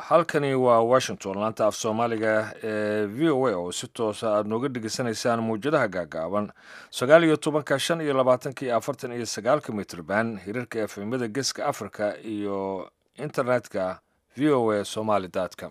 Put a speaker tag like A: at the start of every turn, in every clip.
A: halkani waa washington laanta af soomaaliga ee v o a oo si toosa aada nooga dhegeysanaysaan mawjadaha gaagaaban sagaal iyo tobanka shan iyo labaatanka iyo afartan iyo sagaalka mitrban hirarka efemada geeska africa iyo internetka v o a somaly com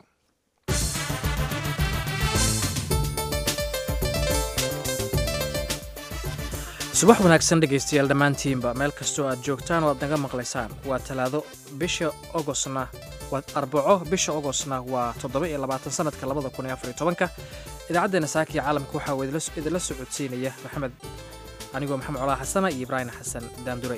B: subax wanaagsan dhegaystayaal dhammaantiinba meel kastoo aad joogtaan oo aad naga maqlaysaan waa talaado bisha ogosna waa arbaco bisha ogosna waa toddoba iyo labaatan sanadka labada kun iyo afar iyo tobanka idaacaddeena saaka iyo caalamka waxaa uu idinla socodsiinaya maxamed anigoo maxamed colaa xasana iyo ibraahim xasan daanduray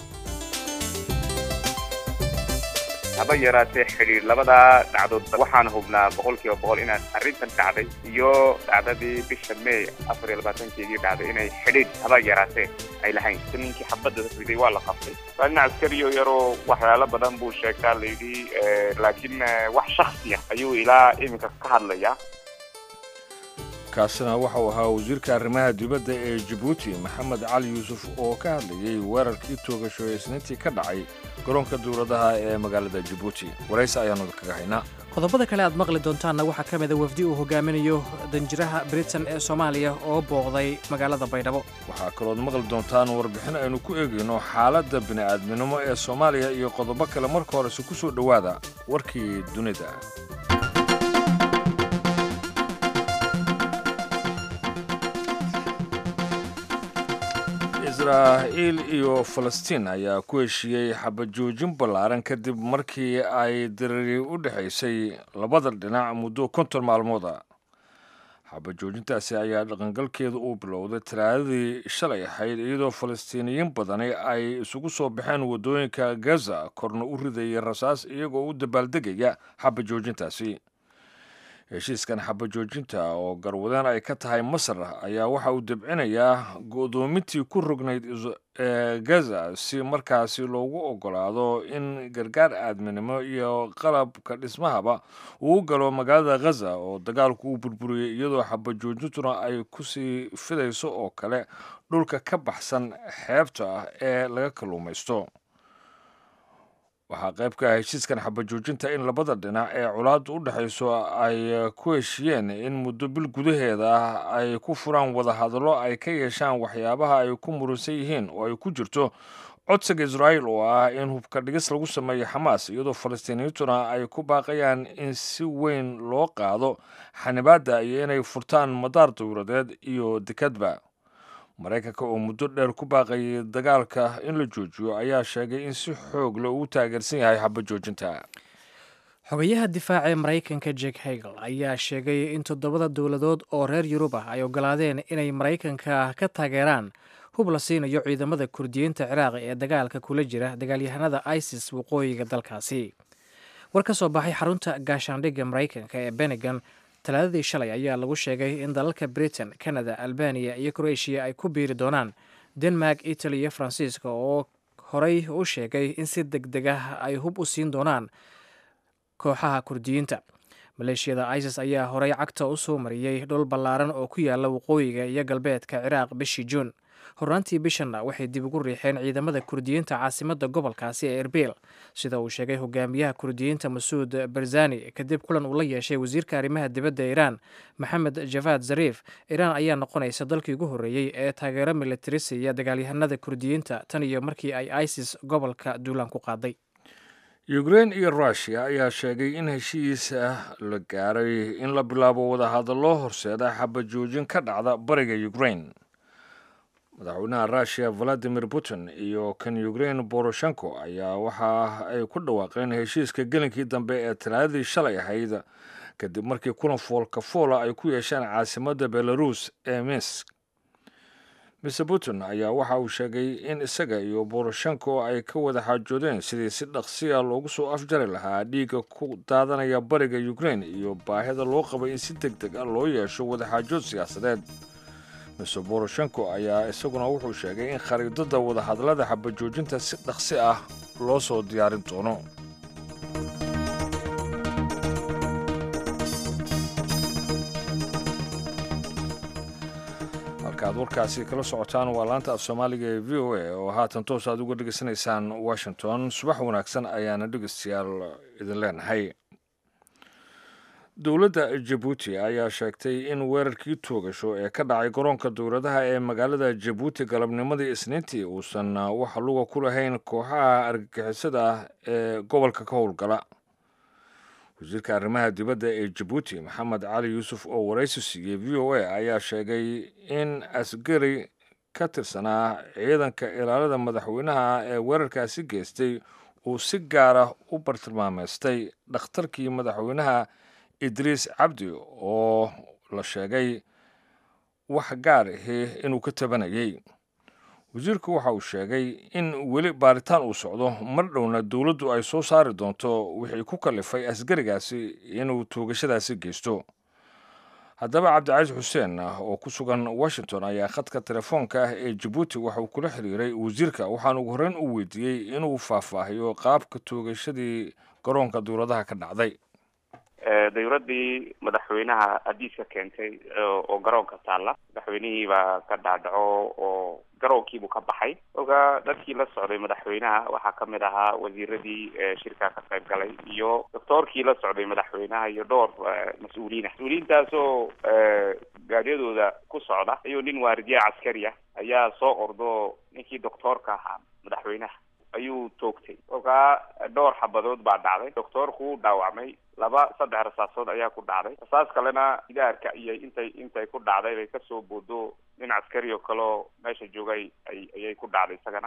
C: haba yaraatee xidhiir labadaa dhacdood waxaan hubnaa boqol kiiba boqol inaan arrintan dhacday iyo dhacdadii bisha may afar iyo labaatankeedii dhacday inay xidhiir haba yaraatee ay lahayn si ninkii xabadda riday waa la qabtay waa nin askariyo yaroo waxyaalo badan buu sheegtaa layidhi laakiin wax shaksiya ayuu ilaa iminka ka hadlayaa
A: kaasina waxauu ahaa wasiirka arrimaha dibadda ee jabuuti maxamed cali yuusuf oo ka hadlayay weerarkii toogasho ee isniintii ka dhacay garoonka dowladaha ee magaalada jabuuti warayse ayaanu kaga haynaa
B: qodobada kale aad maqli doontaanna waxaa ka mida wafdi uu hogaaminayo danjiraha britain ee soomaaliya oo booqday magaalada baydhabo
A: waxaa kalood maqli doontaan warbixin aynu ku eegayno xaaladda bini'aadminimo ee soomaaliya iyo qodobo kale marka horese ku soo dhowaada warkii dunida israa'iil iyo falastiin ayaa ku heshiiyey xabajoojin ballaaran kadib markii ay diriri u dhexaysay labada dhinac muddo konton maalmooda xabajoojintaasi ayaa dhaqangalkeedu uu bilowday talaadadii shalay ahayd iyadoo falastiiniyiin badani ay isugu soo baxeen waddooyinka gaza korna u ridayay rasaas iyagoo u dabaaldegaya xabajoojintaasi heshiiskan xabajoojinta oo garwadeen ay ka tahay masar ayaa waxa uu debcinayaa go'doomintii ku rognayd ee gaza si markaasi loogu ogolaado in gargaar aadminimo iyo qalabka dhismahaba uu galo magaalada ghaza oo dagaalku uu burburiyey iyadoo xabajoojintuna ay kusii fidayso oo kale dhulka ka baxsan xeebta ah ee laga kalluumaysto waxaa qayb ka ah heshiiskan xabajoojinta in labada dhinac ee colaadda u dhexayso ay ku heshiyeen in muddo bil gudaheeda ay ku furaan wadahadallo ay ka yeeshaan waxyaabaha ay ku muransan yihiin oo ay ku jirto codsiga israa'iil oo ah in hubka dhigis lagu sameeyo xamaas iyadoo falastiiniyiintuna ay ku baaqayaan in si weyn loo qaado xanibaadda iyo inay furtaan madaar dowladeed iyo dekadba maraykanka oo muddo dheer ku baaqayay dagaalka in la joojiyo ayaa sheegay in si xoog le uu taageersan yahay xabajoojinta
B: xogayaha difaaca ee maraykanka jek hegel ayaa sheegay in toddobada dowladood oo reer yurub ah ay ogolaadeen inay maraykanka ka taageeraan hub la siinayo ciidamada kurdiyiinta ciraaq ee dagaalka kula jira dagaalyahanada isis waqooyiga dalkaasi war ka soo baxay xarunta gaashaandhigga maraykanka ee benegan talaadadii shalay ayaa lagu sheegay in dalalka britain canada albaniya iyo croatia ay ku biiri doonaan denmark italy iyo faransiiska oo horey u sheegay in si deg deg ah ay hub u siin doonaan kooxaha kurdiyiinta maleeshiyada isis ayaa horey cagta u soo mariyey dhul ballaaran oo ku yaala waqooyiga iyo galbeedka ciraaq bishii juun hornaantii bishanna waxay dib ugu riixeen ciidamada kurdiyiinta caasimadda gobolkaasi ee erbil sida uu sheegay hogaamiyaha kurdiyiinta masuud barzani kadib kulan uu la yeeshay wasiirka arrimaha dibadda iiraan maxamed javad zariif iiraan ayaa noqonaysa dalkii ugu horreeyey ee taageero militari siiya dagaalyahanada kurdiyiinta tan iyo markii ay isis gobolka duulaan ku qaaday
A: ukrein iyo rushia ayaa sheegay in heshiisa la gaaray in la bilaabo wadahadallo horseeda xabajoojin ka dhacda bariga ukrein madaxweynaha russiya valadimir putin iyo kan ukrein boroshenko ayaa waxa ay ku dhawaaqeen heshiiska gelinkii dambe ee talaadadii shalay ahayd kadib markii kulan foolka foola ay ku yeesheen caasimadda belarus ee minsk mr putin ayaa waxa uu sheegay in isaga iyo boroshenko ay ka wada xaajoodeen sidii si dhaqsiya loogu soo afjari lahaa dhiigga ku daadanaya bariga ukrein iyo baahida loo qabay in si deg deg ah loo yeesho wadaxaajood siyaasadeed mr boroshenko ayaa isaguna wuxuu sheegay in khariidada wadahadallada xabajoojinta si dhaqsi ah loo soo diyaarin doono halkaaad warkaasi kala socotaan waa laanta af soomaaliga ee v o a oo haatan toos aad uga dhegaysanaysaan washington subax wanaagsan ayaana dhegeystayaal idin leenahay dowladda jabuuti ayaa sheegtay in weerarkii toogasho ee ka dhacay garoonka dowladaha ee magaalada jabuuti galabnimadii isniintii uusan wax luga ku lahayn kooxaha argagixisada ah ee gobolka ka howlgala wasiirka arrimaha dibadda ee jabuuti maxamed cali yuusuf oo waraysi siiyey v o a ayaa sheegay in asgari ka tirsanaa ciidanka ilaalada madaxweynaha ee weerarkaasi geystay uu si gaara u bartilmaameystay dhakhtarkii madaxweynaha idriis cabdi oo la sheegay wax gaar ahi inuu ka tabanayay wasiirku waxa uu sheegay in weli baaritaan uu socdo mar dhowna dowladdu ay soo saari doonto wixii ku kallifay asgarigaasi inuu toogashadaasi geysto haddaba cabdicaiis xuseen oo ku sugan washington ayaa khadka telefoonka ah ee jabuuti waxa uu kula xiriiray wasiirka waxaana ugu horreyn u weydiiyey inuu faahfaahiyo qaabka toogashadii garoonka dowladaha ka dhacday
C: dawladdii madaxweynaha hadiiska keentay oo garoonka taalla madaxweynihii baa ka dhaadhaco oo garoonkiibuu ka baxay oga dadkii la socday madaxweynaha waxaa kamid ahaa wasiiradii shirkaa ka qayb galay iyo doctoorkii la socday madaxweynaha iyo dhowr mas-uuliina mas-uuliyiintaasoo gaadiyadooda ku socda ayuu nin waaridiye caskari ah ayaa soo ordo ninkii doctoorka ahaa madaxweynaha ayuu toogtay kolkaa dhowr xabadood baa dhacday doctoorku u dhaawacmay laba saddex rasaasood ayaa ku dhacday rasaas kalena gidaarka iyo intay intay ku dhacday bay kasoo boodo nin caskari oo kaleo meesha joogay ay ayay ku dhacday isagana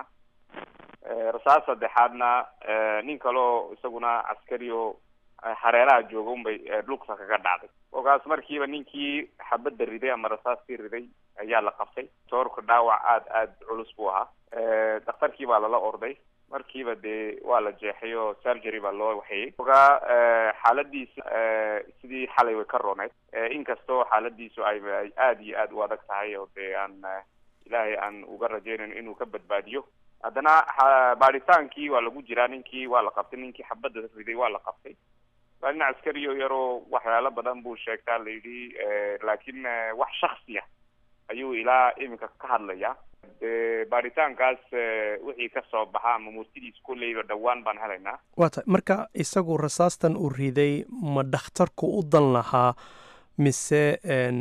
C: rasaas saddexaadna nin kaleo isaguna caskari oo hareeraha jooga unbay lugta kaga dhacday kolkaas markiiba ninkii xabadda riday ama rasaastii riday ayaa la qabtay doctoorka dhaawac aada aada culus buu ahaa dhakhtarkii baa lala orday markiiba dee waa la jeexay oo surgery baa loo waxeeyey ogaa xaaladiisa sidii xalay way ka rooneyd inkastoo xaaladiisu ay ay aada iyo aada u adag tahay oo dee aan ilaahay aan uga rajaynayn inuu ka badbaadiyo haddana baadhitaankii waa lagu jiraa ninkii waa la qabtay ninkii xabadda riday waa la qabtay waa nin caskari oo yaroo waxyaalo badan buu sheegtaa la yidhi laakiin wax shaksiya ayuu ilaa iminka ka hadlaya de baaritaankaas wixii ka soo baxa ama murtidiis kolleyba dhowaan baan helaynaa
D: waa tahay marka isagu rasaastan uu riday ma dhakhtarku u dan lahaa mise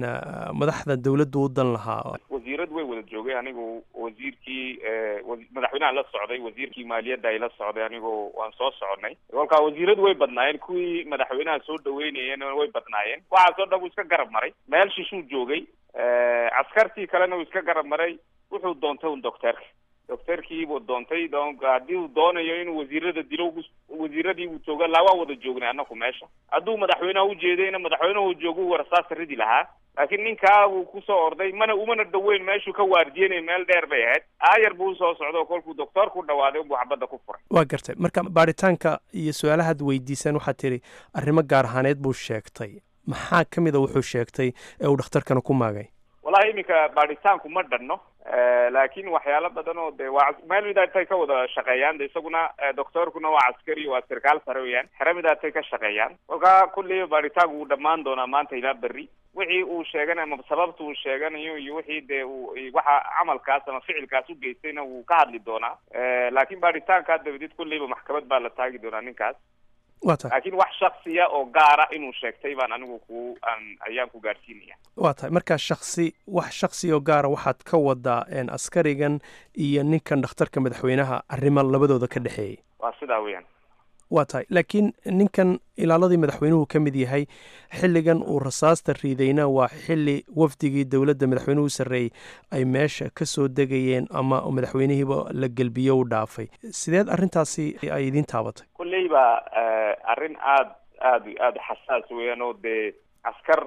D: madaxda dowladdu u dan lahaa
C: wasiirad way wada joogay anigu wasiirkii madaxweynaha la socday wasiirkii maaliyadda ay la socday anigu waan soo soconay kolkaa wasiiradu way badnaayeen kuwii madaxweynaha soo dhaweynayeen way badnaayeen waxaasoo dhan uu iska garab maray meel shishuu joogay caskartii kalena uu iska garab maray wuxuu doontay un docteerka docteerkiibuu doontay haddii uu doonayo inuu wasiirada dilo wasiiradii uu jooga laa waa wada joognay anaku meesha hadduu madaxweyneha ujeedayna madaxweynehu joogu rasaasa ridi lahaa laakiin ninkaa wuu kusoo orday mana umana dhaweyn meeshuu ka waardiyenay meel dheer bay ahayd aayar buu usoo socda oo kolkuu doctoorku dhawaaday unbuu xabadda ku furay
D: waa gartay marka baaritaanka iyo su-aalahaad weydiisaan waxaad tidhi arrimo gaar ahaaneed buu sheegtay maxaa ka mid a wuxuu sheegtay ee uu dhakhtarkana ku maagay
C: wallahi iminka baadhitaanku ma dhanno laakiin waxyaalo badan oo de waa meel midaatay ka wada shaqeeyaan de isaguna doctoorkuna waa caskari waa sarkaal sare weyaan xere midaatay ka shaqeeyaan kolkaa kulleyba baadhitaanku wuu dhammaan doonaa maanta ilaa berri wixii uu sheeganayo ama sababta uu sheeganayo iyo wixii dee uu waxa camalkaas ama ficilkaas u geystayna wuu ka hadli doonaa laakiin baadhitaankaa dabadeed kulleyba maxkamad baa la taagi doonaa ninkaas
D: waa tahay
C: laakiin wax shaksiya oo gaara inuu sheegtay baan anigu ku aan ayaan ku gaadhsiinaya
D: waa tahay markaa shaksi wax shaksi oo gaara waxaad ka wadaa askarigan iyo ninkan dhakhtarka madaxweynaha arrimo labadooda ka dhexeeyay
C: waa sidaa weeyaan
D: waa tahay laakiin ninkan ilaaladii madaxweynuhu ka mid yahay xilligan uu rasaasta riidayna waa xilli wafdigii dowladda madaxweynuhu sarreeyey ay meesha ka soo degayeen ama madaxweynihiiba la gelbiyo u dhaafay sideed arrintaasi ay idiin taabatay
C: kolleyba arrin aada aada aada xasaas weeyaan oo dee askar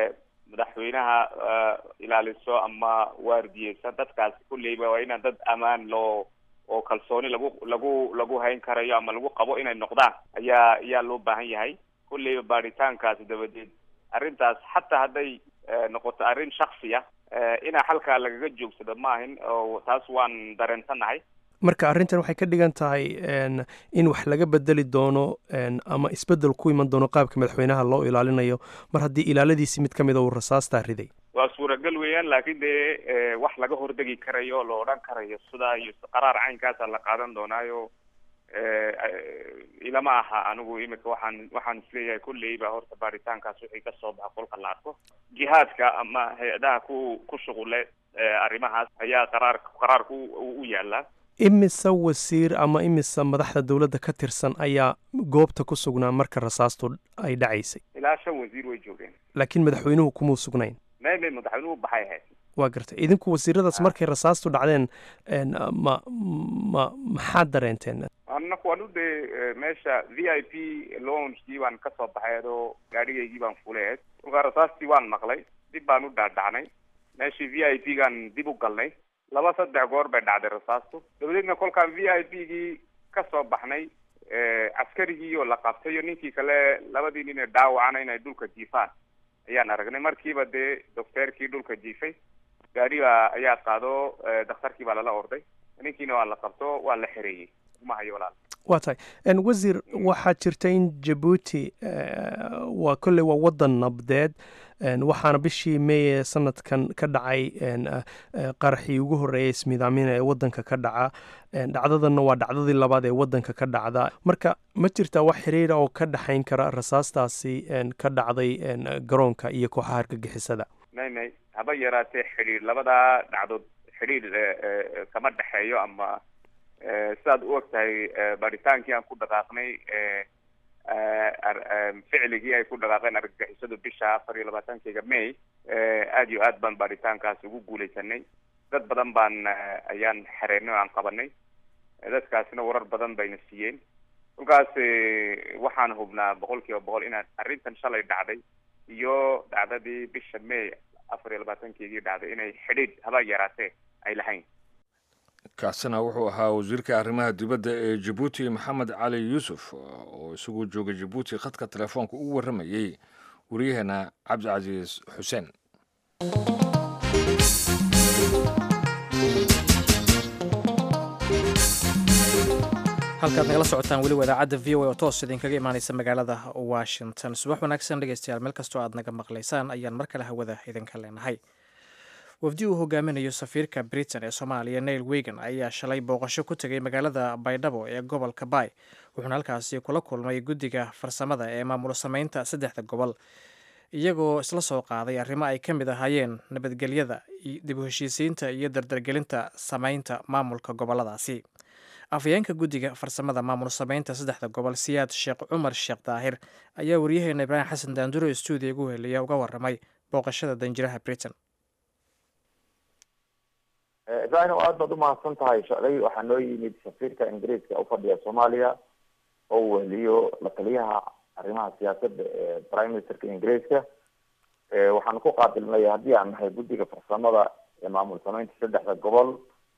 C: madaxweynaha ilaaliso ama waardiyeysa dadkaas kulleyba waa inaan dad amaan loo oo kalsooni lagu lagu lagu hayn karayo ama lagu qabo inay noqdaan ayaa ayaa loo baahan yahay kulleyba baadhitaankaasi dabadeed arrintaas xataa hadday noqoto arrin shaksiya inaa halkaa lagaga joogsado ma ahin oo taas waan dareensanahay
D: marka arrintan waxay ka dhigan tahay in wax laga bedeli doono ama isbedel ku iman doono qaabka madaxweynaha loo ilaalinayo mar haddii ilaaladiisi mid ka mida uu rasaastaa riday
C: waa suuragal weeyaan laakiin dee wax laga hordegi karayo la odhan karayo sidaa iyo qaraar caynkaasa la qaadan doonaayo ilama aha anigu imika waxaan waxaan isleeyahay kulleyba horta baaritaankaas wixii kasoo baxa kolka la arko jihaadka ama hay-adaha ku ku shuqule arrimahaas ayaa qaraar qaraarku u yaalaa
D: imise wasiir ama imise madaxda dowladda ka tirsan ayaa goobta ku sugnaa marka rasaastu ay dhacaysay
C: ilaa shan wasiir way joogeen
D: laakiin madaxweynuhu kumuu sugnayn
C: may may madaxweynuhu baxay ahayd
D: waa gartay idinku wasiiradaas markay rasaastu dhacdeen ma ma maxaad dareenteen
C: anaku anu dee meesha v i p lounskii baan kasoo baxay adoo gaadhigaygii baan fuleed kolkaa rasaastii waan maqlay dib baan u dhaadhacnay meeshii v i p gaan dib u galnay laba saddex goor bay dhacday rasaastu dabadeedna kolkaan v i p gii kasoo baxnay caskarigii oo la qabtay iyo ninkii kale labadii nin ee dhaawacana inay dhulka jiifaan ayaan aragnay markiiba dee docteerkii dhulka jiifay gaariba ayaa qaado dakhtarkii baa lala orday ninkiina waa la qabto waa la xereeyey uma hayo walaal
D: waa tahay wasiir waxaa jirta in jabuuti waa kolley waa waddan nabdeed waxaana bishii meeye sanadkan ka dhacay qaraxii ugu horreeyay ismidaamina ee waddanka ka dhaca dhacdadanna waa dhacdadii labaad ee waddanka ka dhacda marka ma jirtaa wax xiriira oo ka dhexayn kara rasaastaasi ka dhacday garoonka iyo kooxaha argagixisada
C: may may haba yaraatee xidhiir labadaa dhacdood xidhiir kama dhexeeyo ama sidaad u og tahay baritaankii aan ku dhaqaaqnay ficligii ay ku dhaqaaqeen argagixisadu bisha afar iyo labaatankeyga may aada iyo aad baan baaritaankaas ugu guuleysanay dad badan baan ayaan xereynay o aan qabanay dadkaasina warar badan bayna siiyeen kolkaas waxaan hubnaa boqol kiiba boqol inaan arrintan shalay dhacday iyo dhacdadii bisha may afar iyo labaatankeygii dhacday inay xidhiidh haba yaraatee ay lahayn
A: kaasina wuxuu ahaa wasiirka arrimaha dibadda ee jabuuti maxamed cali yuusuf oo isagu jooga jabuuti khadka telefoonka ugu warramayey waryaheena cabdicasiis xuseen
B: halkaad nagala socotaan weliba idaacadda v o a oo toos idinkaga imaaneysa magaalada washington subax wanaagsan dhegeystayaal meel kastoo aad naga maqlaysaan ayaan mar kale hawada idinka leenahay wafdi uu hogaaminayo safiirka britain ee soomaaliya neil wegan ayaa shalay booqasho ku tegay magaalada baydhabo ee gobolka bay wuxuuna halkaasi kula kulmay guddiga farsamada ee maamul sameynta saddexda gobol iyagoo isla soo qaaday arrimo ay ka mid ahaayeen nabadgelyada dib u heshiisiinta iyo dardargelinta sameynta maamulka goboladaasi afhayeenka guddiga farsamada maamul sameynta saddexda gobol siyaad sheekh cumar sheekh daahir ayaa waryaheena ibraahim xasan daanduro stuudiya ugu heliya uga waramay booqashada danjiraha britain
E: ibrahim aada baad umahadsan tahay shalay waxaa noo yimid safiirka ingiriiska ufadhiya soomaaliya oo uu weheliyo la taliyaha arrimaha siyaasadda ee prime ministerka ingiriiska waxaanu ku qaabilnay haddii aan nahay guddiga farsamada ee maamul sameynta saddexda gobol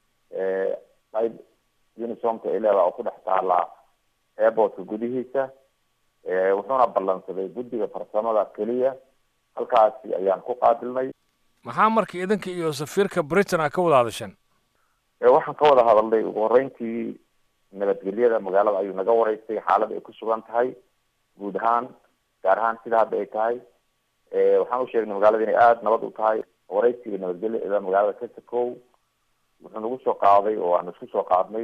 E: qayb unisomka ay leedaha oo ku dhex taala airportka gudihiisa wuxuuna ballansaday guddiga farsamada keliya halkaasi ayaan ku qaabilnay
A: maxaa marka idinka iyo safiirka britain a ka wada hadasheen
E: waxaan ka wada hadalnay ugu horeyntii nabadgelyada magaalada ayuu naga wareystay xaalada ay ku sugan tahay guud ahaan gaar ahaan sida hadda ay tahay waxaan u sheegnay magaalada inay aada nabad u tahay wareysiga nabadgelyada magaalada kasakow wuxuu nagu soo qaaday oo aan isku soo qaadnay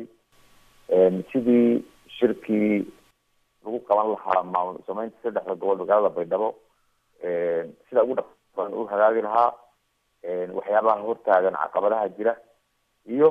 E: sidii shirkii lagu qaban lahaa maamul sameynta saddexda gobol magaalada baydhabo sida ugu dhaqan u hagaagi lahaa waxyaabaha hortaagan caqabadaha jira iyo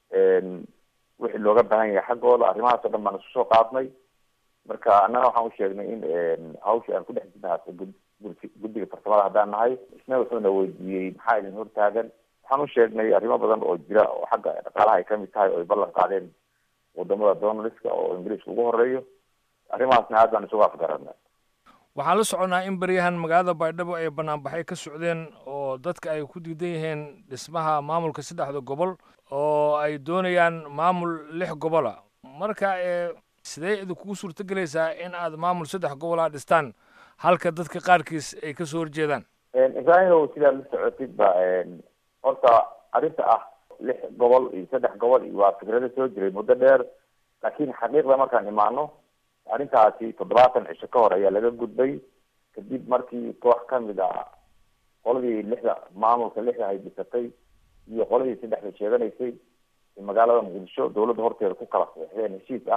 E: wixii looga baahan yahay xaggooda arrimahaas o dhan baan isku soo qaadnay marka annana waxaan u sheegnay in hawshii aan ku dhex jirna guddiga farsamada haddaan nahay isna wuxuuna weydiiyey maxaa idin hortaagan waxaan u sheegnay arrimo badan oo jira oo xagga dhaqaalaha ay kamid tahay oo ay ballan qaadeen wadamada donaliska oo ingiriiska ugu horeeyo arrimahaasna aad baan isugu afgaranay
A: waxaan la soconnaa in baryahan magaalada baydhabo ay banaanbaxay ka socdeen oo dadka ay ku diidan yihiin dhismaha maamulka saddexda gobol oo ay doonayaan maamul lix gobola marka sidee idinkugu suurto gelaysaa in aad maamul saddex gobola dhistaan halka dadka qaarkiis ay kasoo horjeedaan
E: ibrahimow sidaad la socotid ba horta arrinta ah lix gobol iyo saddex gobol iyo waa fikrado soo jiray muddo dheer laakiin xaqiiqda markaan imaano arrintaasi toddobaatan cisho ka hor ayaa laga gudbay kadib markii koox kamid ah qoladii lixda maamulka lixda ay dhisatay iyo qoladii saddexda sheeganaysay magaalada muqdisho dawladda horteeda ku kala saxeixdeen heshiis ah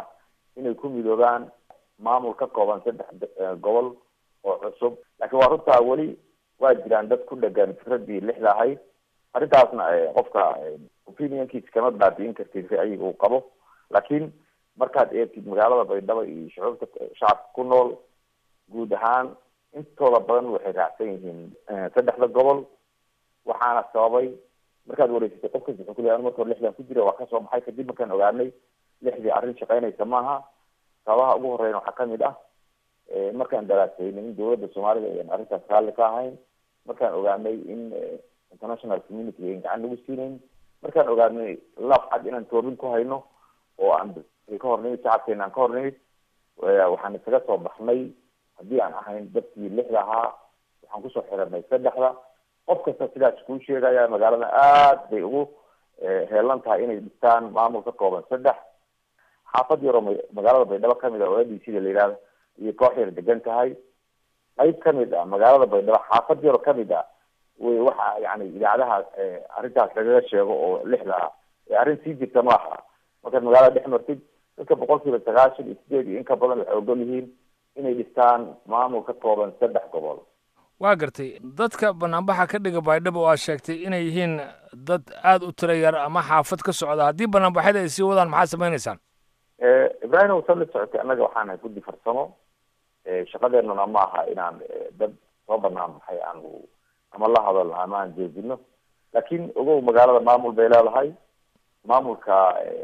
E: inay ku midoobaan maamul ka kooban saddex gobol oo cusub laakiin waa runtaa weli waa jiraan dad ku dhegan firadii lixda ahayd arrintaasna qofka opinionkiisa kama baabi'in kartid ra'yiga uu qabo laakiin markaad eegtid magaalada baydhabo iyo shucuubta shacabka ku nool guud ahaan intooda badan waxay raacsan yihiin saddexda gobol waxaana sababay markaad wareysatay qof kasta wuxuu kuleeyahay marka hore lixdan ku jira waa kasoo baxay kadib markaan ogaanay lixdii arrin shaqeynaysa maaha sababaha ugu horeyn waxaa kamid ah markaan daraasaynay in dawladda soomaalida ayan arrintaas raalli ka ahayn markaan ogaanay in international community ayan gacan nagu siinayn markaan ogaanay laaf cad inaan toobin ku hayno oo aan ka hor nimid shacabkeena aan ka hor nimid waxaan isaga soo baxnay haddii aan ahayn dadkii lixda ahaa waxaan kusoo xiranay saddexda qof kasta sidaas kuu sheegaya magaalada aad bay ugu heelan tahay inay dhistaan maamul ka kooban saddex xaafad yaroo magaalada baydhabo kamid a oo a d c da la yihahdo iyo koox yar degan tahay qayb kamid ah magaalada baydhabo xaafad yaroo kamid ah wy waxa yani idaacadaha arrintaas lagaga sheego oo lixda ah arrin sii jirta maaha markaad magaalada dhex martid dadka boqol kiiba sagaashan iyo sideed iyo in ka badan waxay ogol yihiin inay dhistaan maamul ka kooban saddex gobol
A: waa gartay dadka banaanbaxa ka dhiga baydhabo oo aad sheegtay inay yihiin dad aada u tira yar ama xaafad ka socda haddii banaanbaxyada ay sii wadaan maxaad samaynaysaan
E: ibrahim wasaad la socotay annaga waxaanahay guddi farsamo shaqadeenuna ma aha inaan dad soo banaan baxay aanu ama la hadalno ama aan jeedino laakiin ogow magaalada maamul bay leedahay maamulka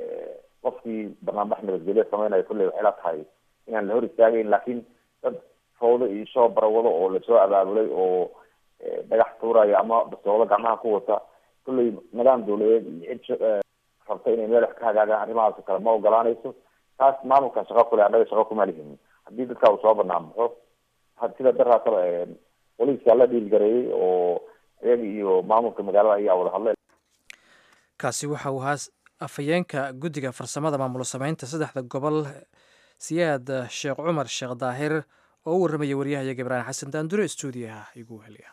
E: qofkii banaanbax nabadgelyo sameynaya kulley waxay la tahay inaan la hor istaagayn laakiin dad fawdo iyo shoo barawado oo lasoo abaabulay oo dhagax tuuraya ama bastoolo gacmaha ku wata kulley nidaam dawladeed iyo cid rabta inay meel wax ka hagaagaan arrimahaas oo kale ma ogolaanayso taas maamulka shaqo kule annaga shaqo kuma lihin haddii dadka uu soo banaan baxo sida daraasaba boliiska la dhiilgareeyey oo iyaga iyo maamulka magaalada ayaa wada hadlay
B: kaasi waxa uu ahaa afhayeenka guddiga farsamada maamulo sameynta saddexda gobol siyaad sheekh cumar sheekh daahir oo u warramaya waryahayaga ibraahim xasan daandure stuudiyaha igu heliya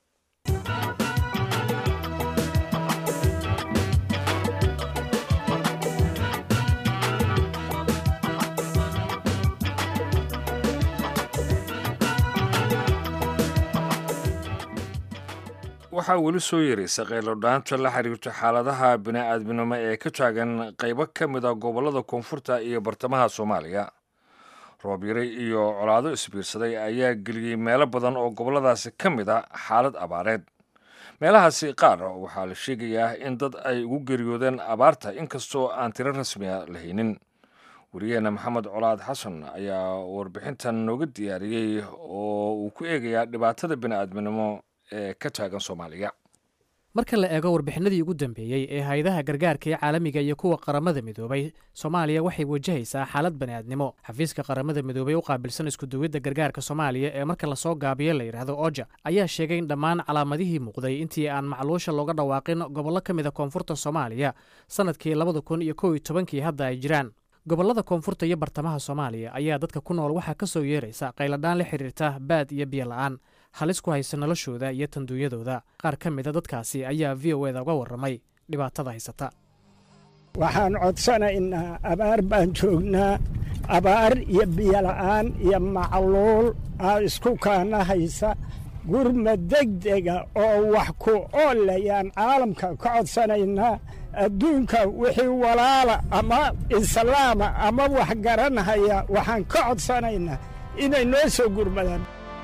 A: waxaa weli soo yeeraysa qaylodhaanta la xiriirto xaaladaha bini-aadminimo ee ka taagan qaybo ka mid a gobollada koonfurta iyo bartamaha soomaaliya roobyare iyo colaado isbiirsaday ayaa geliyey meelo badan oo gobolladaasi ka mid a xaalad abaareed meelahaasi qaar waxaa la sheegayaa in dad ay ugu geeriyoodeen abaarta inkastoo aan tiro rasmiya la haynin wariyaheena maxamed colaad xasan ayaa warbixintan nooga diyaariyey oo uu ku eegayaa dhibaatada bini-aadminimo ee ka taagan soomaaliya
B: marka la eego warbixinadii ugu dambeeyey ee hay-adaha gargaarka ee caalamiga iyo kuwa qaramada midoobay soomaaliya waxay wajahaysaa xaalad bani'aadnimo xafiiska qaramada midoobey u qaabilsan iskuduwidda gargaarka soomaaliya ee marka lasoo gaabiyo la yidhaahdo oja ayaa sheegay in dhammaan calaamadihii muuqday intii aan macluusha looga dhawaaqin gobollo ka mid a koonfurta soomaaliya sannadkii labada kun iyo kow iyo tobankii hadda ay jiraan gobollada koonfurta iyo bartamaha soomaaliya ayaa dadka ku nool waxaa ka soo yeeraysa qayladhaan la xidhiirta baad iyo biyo la'aan halis ku haysa noloshooda iyo tanduunyadooda qaar ka mida dadkaasi ayaa v o eda uga warramay dhibaatada haysata
F: waxaan codsanaynaa abaar baan joognaa abaar iyo biyola'aan iyo macluul aa isku kaana haysa gurma degdega oo wax ku oolayaan caalamka ka codsanaynaa adduunka wixii walaala ama islaama ama wax garanhaya waxaan ka codsanaynaa inay noo soo gurmadaan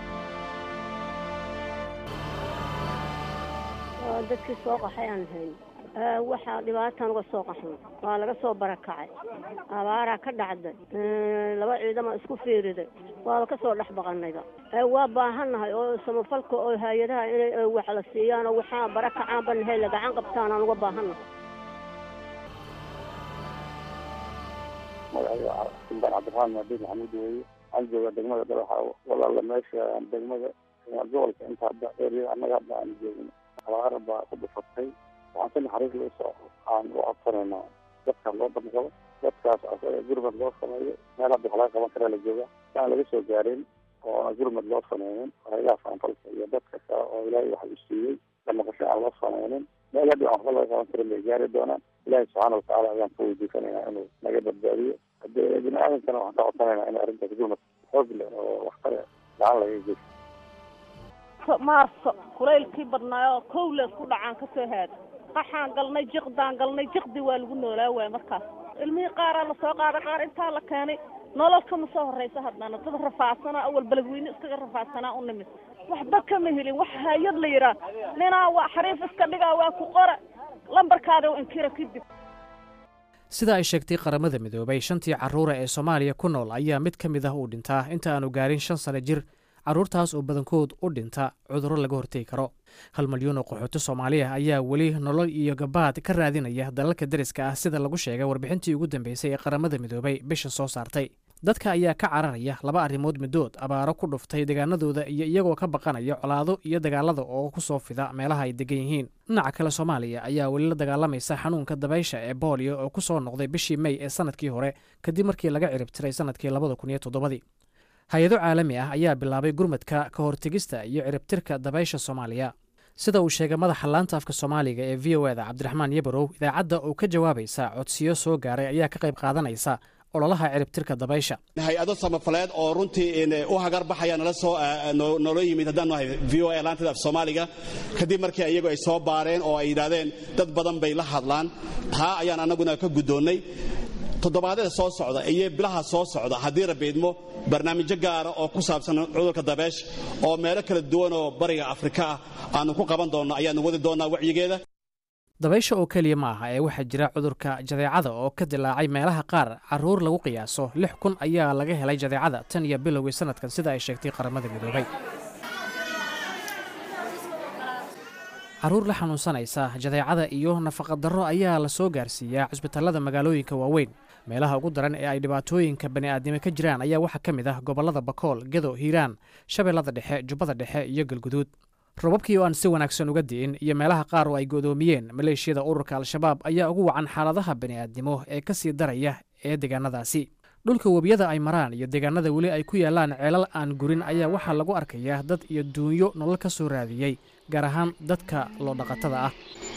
G: dadkii soo qaxay aan hayn waxaa dhibaataan uga soo qaxan waa laga soo barakacay abaaraa ka dhacday laba ciidama isku fiiriday waaba ka soo dhex baqanayba waa baahannahay oo samafalka oo hay-adaha inay wax la siiyaan oo waxaa barakacaan banahay la gacan qabtaan aan uga baahannahay
H: magacayga suldaan cabdiraxmaan maadiin maxamuud weeye waxaan joogaa degmada dhagaxa walaala meesha degmada gobolka inta hadda eryada annaga hadda aan joogno abaar baa ku dhufatay waxaan si naxariis loo soo aan u codsanaynaa dadka loo badgalo dadkaas asaga gurmad loo sameeyo meel hadda wax laga qaban karaa la jooga aan laga soo gaarin oo gurmad loo sameynin haylaha faanfalka iyo dadka kale oo ilaahay wax u siiyey damaqasho aan loo sameynin meel hadda waxba laga qaban karin bay gaari doonaan ilaahay subxaana watacaala ayaan ka weydiisanaynaa inuu naga badbaadiyo hadee bini aadamkana waxaan ka codsanayna in arrintaas gurmad xoog leh oo waxtar gacan laga geysto
I: maarso kulaylkii badnaayoo kowle isku dhacaan kasoo haada qaxaan galnay jiqdaan galnay jiqdi waa lagu noolaa waaya markaas ilmihii qaaraa lasoo qaaday qaar intaa la keenay nolol kama soo horeysa haddana dad rafaadsanaa awal beledweyne iskaga rafaadsanaa u nimid waxba kama helin wax hay-ad la yidhaah ninaa waa xariif iska dhigaa waa ku qora lambarkaada inkira kadib
B: sida ay sheegtay qaramada midoobay shantii carruura ee soomaaliya ku nool ayaa mid ka mid ah uu dhintaa inta aanu gaarin shan sano jir carruurtaas oo badankood u dhinta cudurro laga hortegi karo hal malyan oo qaxooti soomaaliya ayaa weli nolol iyo gabaad ka raadinaya dalalka deriska ah sida lagu sheegay warbixintii ugu dambeysay ee qaramada midoobay bisha soo saartay dadka ayaa ka cararaya laba arrimood middood abaaro ku dhuftay deegaanadooda iyo iyagoo ka baqanaya colaado iyo dagaalada oo ku soo fida meelaha ay degan yihiin dhinaca kale soomaaliya ayaa weli la dagaalamaysa xanuunka dabaysha ee booliyo oo ku soo noqday bishii mey ee sanadkii hore kadib markii laga ciribtiray sanadkii labada kun iyo toddobadii hay-ado caalami ah ayaa bilaabay gurmadka ka hortegista iyo ciribtirka dabaysha soomaaliya sida uu sheegay madaxa laanta afka soomaaliga ee v o eda cabdiraxmaan yabarow idaacadda oo ka jawaabaysa codsiyo soo gaaray ayaa ka qayb qaadanaysa ololaha ciribtirka dabaysha
J: hay-ado samafaleed oo runtii u hagar baxaya nala soo noola yimid haddaan nahay v o a laantada af soomaaliga kadib markii iyagu ay soo baareen oo ay yidhaahdeen dad badan bay la hadlaan taa ayaan annaguna ka guddoonnay toddobaadyada soo socda iyo bilaha soo socda haddii rabiidmo barnaamijyo gaara oo ku saabsan cudurka dabeesha oo meelo kala duwan oo bariga afrika ah aanu ku qaban doonno ayaanu wadi doonnaa wacyigeeda
B: dabaysha oo keliya ma aha ee waxaa jira cudurka jadeecada oo ka dilaacay meelaha qaar carruur lagu qiyaaso lix kun ayaa laga helay jadeecada tan iyo bilowgii sanadkan sida ay sheegtay qaramada midoobay carruur la xanuunsanaysa jadeecada iyo nafaqadarro ayaa la soo gaarsiiyaa cusbitallada magaalooyinka waaweyn meelaha ugu daran ee ay dhibaatooyinka bani'aadnimo ka jiraan ayaa waxaa ka mid ah gobollada bakool gedo hiiraan shabeellada dhexe jubbada dhexe iyo galguduud robabkii oo aan si wanaagsan uga di'in iyo meelaha qaar oo ay go'doomiyeen maleeshiyada ururka al-shabaab ayaa ugu wacan xaaladaha bani'aadnimo ee ka sii daraya ee deegaanadaasi dhulka webiyada ay maraan iyo deegaanada weli ay ku yaallaan ceelal aan gurin ayaa waxaa lagu arkayaa dad iyo duunyo nolol ka soo raadiyey gaar ahaan dadka loodhaqatada ah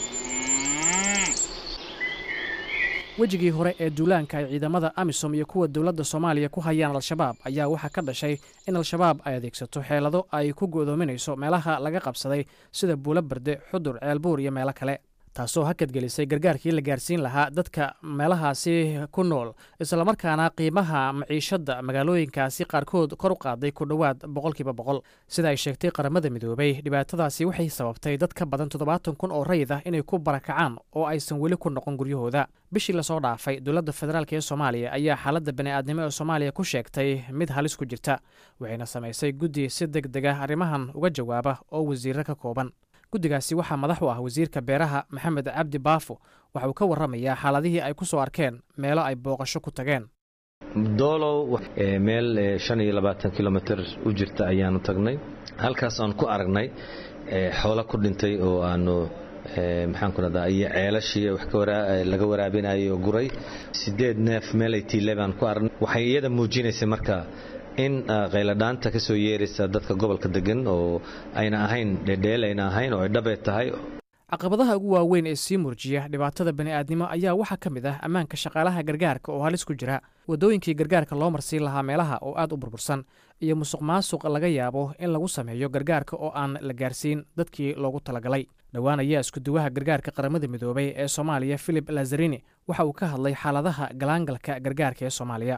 B: wejigii hore ee duulaanka ay ciidamada amisom iyo kuwa dowladda soomaaliya ku hayaan al-shabaab ayaa waxaa ka dhashay in al-shabaab ay adeegsato xeelado ay ku go'doominayso meelaha laga qabsaday sida buulo barde xudur ceelbuur iyo meelo kale taasoo hakadgelisay gargaarkii la gaarsiin lahaa dadka meelahaasi ku nool islamarkaana qiimaha maciishadda magaalooyinkaasi qaarkood kor u qaaday ku dhowaad boqolkiiba boqol sida ay sheegtay qaramada midoobay dhibaatadaasi waxay sababtay dad ka badan toddobaatan kun oo rayid ah inay ku barakacaan oo aysan weli ku noqon guryahooda bishii lasoo dhaafay dowladda federaalk ee soomaaliya ayaa xaaladda bani'aadnimo ee soomaaliya ku sheegtay mid halis ku jirta waxayna samaysay guddi si deg deg ah arrimahan uga jawaaba oo wasiirro ka kooban guddigaasi waxaa madax u ah wasiirka beeraha maxamed cabdi baafo waxa uu ka warramayaa xaaladihii ay ku soo arkeen meelo ay booqasho ku tageen
K: doolow meel shan iyo labaatan kilomitir u jirta ayaanu tagnay halkaas aan ku aragnay xoolo ku dhintay oo aanu maxaan ku radaa iyo ceelashii wax laga waraabinayo guray sideed neef meelay tiile baan ku aragnay waxay iyada muujinaysay marka in qayladhaanta ka soo yeeraysa dadka gobolka degan oo ayna ahayn dhedheel ayna ahayn oo ay dhabee tahay
B: caqabadaha ugu waaweyn ee sii murjiya dhibaatada bani'aadnimo ayaa waxaa ka mid ah ammaanka shaqaalaha gargaarka oo halis ku jira waddooyinkii gargaarka loo marsiin lahaa meelaha oo aad u burbursan iyo musuq maasuq laga yaabo in lagu sameeyo gargaarka oo aan la gaarsiin dadkii loogu talagalay dhowaan ayaa iskuduwaha gargaarka qaramada midoobay ee soomaaliya philip lazarini waxa uu ka hadlay xaaladaha galaangalka gargaarka ee soomaaliya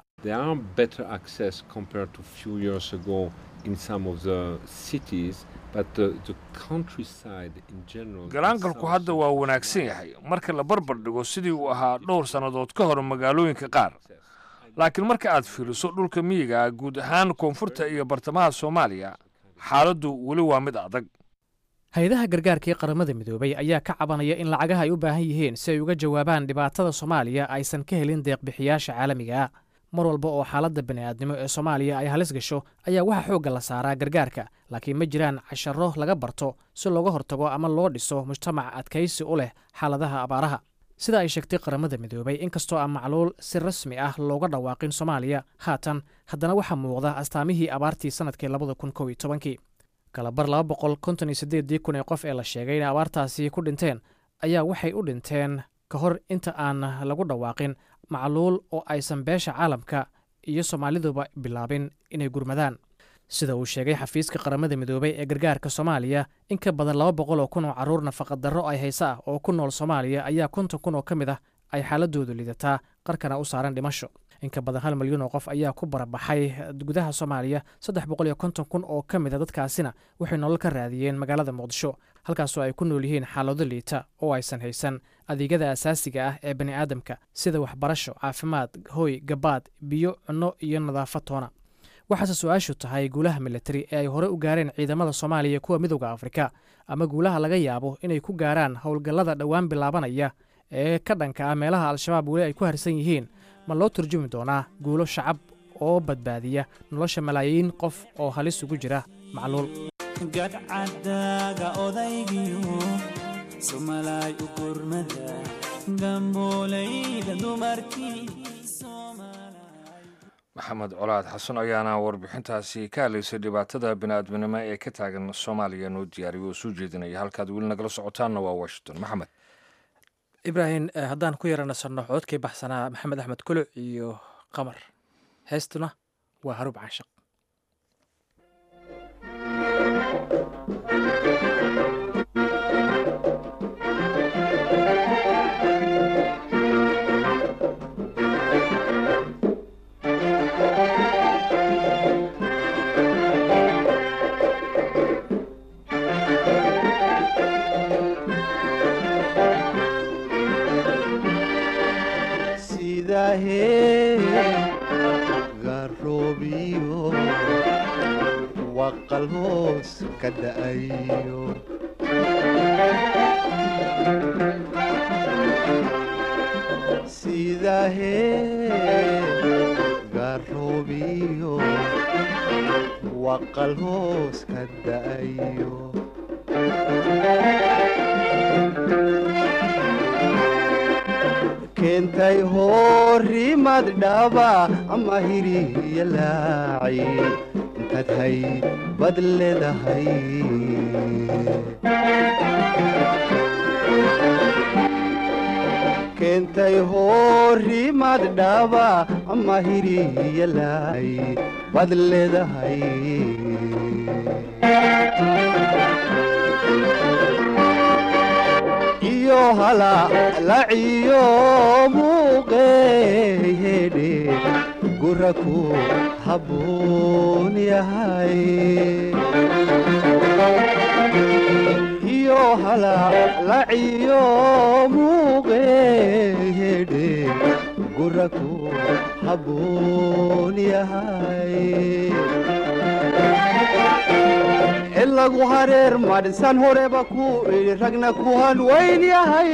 A: galaangalku hadda waa wanaagsan yahay marka la barbar dhigo sidii uu ahaa dhowr sannadood ka hor magaalooyinka qaar laakiin marka aad fiiriso dhulka miyiga guud ahaan koonfurta iyo bartamaha soomaaliya xaaladdu weli waa mid adag
B: hay-adaha gargaarka ee qaramada midoobay ayaa ka cabanaya in lacagaha ay u baahan yihiin si ay uga jawaabaan dhibaatada soomaaliya aysan ka helin deeqbixiyaasha caalamiga ah mar walba oo xaaladda bani'aadnimo ee soomaaliya ay halis gasho ayaa waxaa xoogga la saaraa gargaarka laakiin ma jiraan casharo laga barto si looga hortago ama loo dhiso mujtamac adkaysi u leh xaaladaha abaaraha sida ay sheegtay qaramada midoobay inkastoo aan macluul si rasmi ah looga dhawaaqin soomaaliya haatan haddana waxaa muuqda astaamihii abaartii sannadkii labada kun kow iyo tobankii kalabar laba boqol konton iyo siddeeddii kun ee qof ee la sheegay inay abaartaasi ku dhinteen ayaa waxay u dhinteen ka hor inta aan lagu dhawaaqin macluul oo aysan beesha caalamka iyo soomaaliduba bilaabin inay gurmadaan sida uu sheegay xafiiska qaramada midoobay ee gargaarka soomaaliya in ka badan laba boqol oo kun oo carruur nafaqadarro ay haysa ah oo ku nool soomaaliya ayaa konton kun oo ka mid ah ay xaaladoodu lidataa qarkana u saaran dhimasho in ka badan hal milyan oo qof ayaa ku barabaxay gudaha soomaaliya saddex boqol iyo konton kun oo ka mid a dadkaasina waxay nolol ka raadiyeen magaalada muqdisho halkaasoo ay ku nool yihiin xaalado liita oo aysan haysan adeegyada asaasiga ah ee bani aadamka sida waxbarasho caafimaad hooy gabaad biyo cunno iyo nadaafad toona waxaase su-aashu tahay guulaha militari ee ay hore u gaareen ciidamada soomaaliya kuwa midooda afrika ama guulaha laga yaabo inay ku gaaraan howlgallada dhowaan bilaabanaya ee ka dhanka ah meelaha al-shabaab weli ay ku harsan yihiin ma loo turjumi doonaa guulo shacab oo badbaadiya nolosha malaayiin qof oo halis ugu jira macluul
L: gadcadaaga odaygiyo somalaay u gurmada gambooleyda dumarkii
A: maxamed colaad xasan ayaana warbixintaasi ka hadlaysay dhibaatada bini-aadminimo ee ka taagan soomaaliya noo diyaariyo oo soo jeedinaya halkaad weli nagala socotaanna waa washington maxamed
B: ibraahim haddaan ku yara nasanno codkii baxsanaa maxamed axmed kuluc iyo qamar heestuna waa haruub caashaq
M: garoobiyo waqal hoos ka da'ayo sidahee garoobiyo waqal hoos ka da'ayo keentay horimad dhaba ama hiriya laaci intaad hay bad leedahay keentay horimad dhaba ama hiriya laaci bad leedahay iyo halalaciyo muuqeehedhe gura ku habboon yahay iyo halalaciyo muuqeehedhe gura ku habboon yahay ilagu hareer madhisan horeba ku idhi ragna ku hanweyn yahay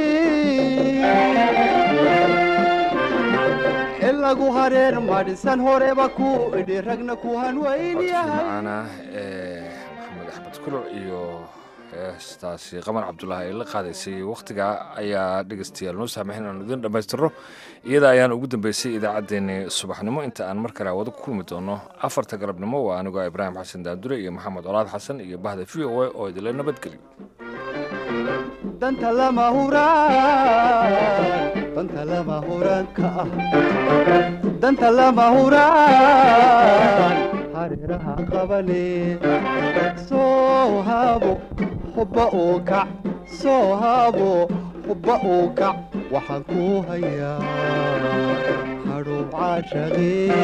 M: ilagu hareer madhisan horeba ku idhi ragna ku hanweyn yahay
A: macaana maxamed axmed kuluc iyo heestaasi qamar cabdulaahi ay la qaadaysay wakhtiga ayaa dhegeystayaal noo saamaxin aanu idin dhammaystirno iyada ayaan ugu dambeysay idaacaddeenni subaxnimo inta aan mar kale wada ku kulmi doono afarta galabnimo waa anigoo ibraahim xasan daandure iyo maxamed colaad xasan iyo bahda v o a oo idinla nabadgeliyo
M: danta lama huraan danta lama huraanka ah danta lama huraan hareeraha qabane soo haabo hubba uu kac soo haabo hubba uu kac waxaan ku hayaa hadhow caashaqee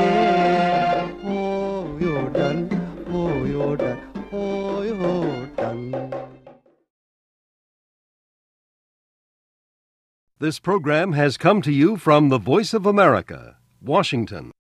M: hooyo dhan hooyo dhan hooyo dhan
N: This program has come to you from the Voice of America, Washington.